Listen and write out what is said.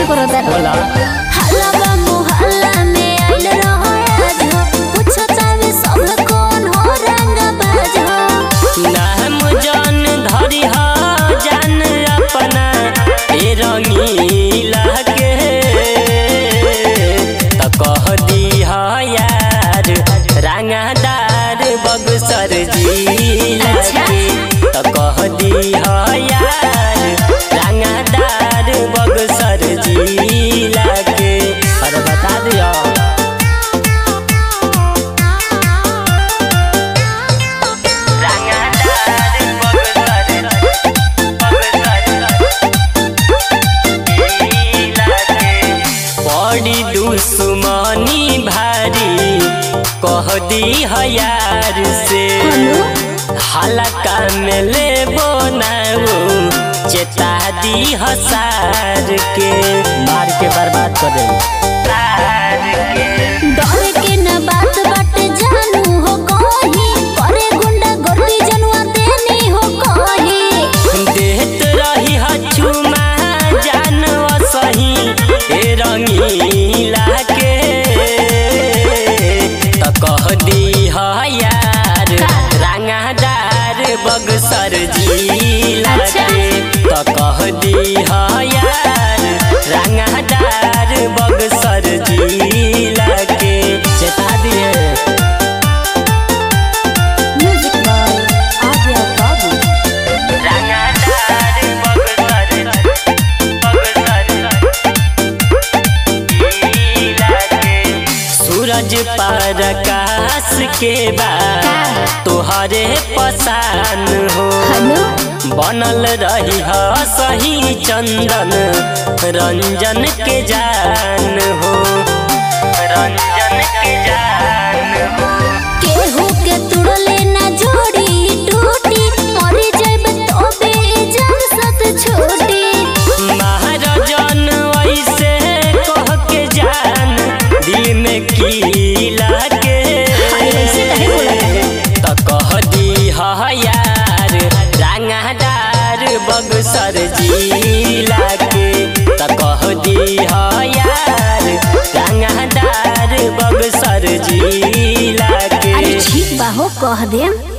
करता बोला हल्ला बा मोहल्ला में आइल रहो आज हो पूछो चाहे सब कौन हो रंग बाज हो नाम जान धरी हा जान अपना ए रंगीला के त कह दी हा यार रंगदार बगसर जिला अच्छा। के त कह दी हा यार रंगदार बगसर जिला के अरे बता दिया बड़ी दुश्मनी भारी कह दी हयार से हलका में ले बनाऊ चेता दी हसार के मार के बर्बाद कर दे डरे के न बात बाटे जानू हो कही करे गुंडा गर्दी जनुआ देनी हो कही देत रही हचुमा जान सही ए रंगीला के त कह दी ह यार रंगादार बगसर जिला के त कह दी ह यार रंगादार बगसर जिला के चेता दिए म्यूजिक बाय आर्या बाबू रंगादार बगसर सूरज पर आकाश के बाद तोहरे पसान हो हेलो बनल रही ह सही चंदन रंजन के जान हो रंजन के जान हो केहू के तुड़ले ना जोड़ी टूटी मरी जाइब तो बेजान सत छोटी महाराजन ऐसे कह के जान दिल में की लागे ऐसे काहे बोलत त कह दी ह यार रंगदार बगसर जिला के त कह दी ह यार रंगदार बगसर जिला के अरे ठीक बा हो कह देम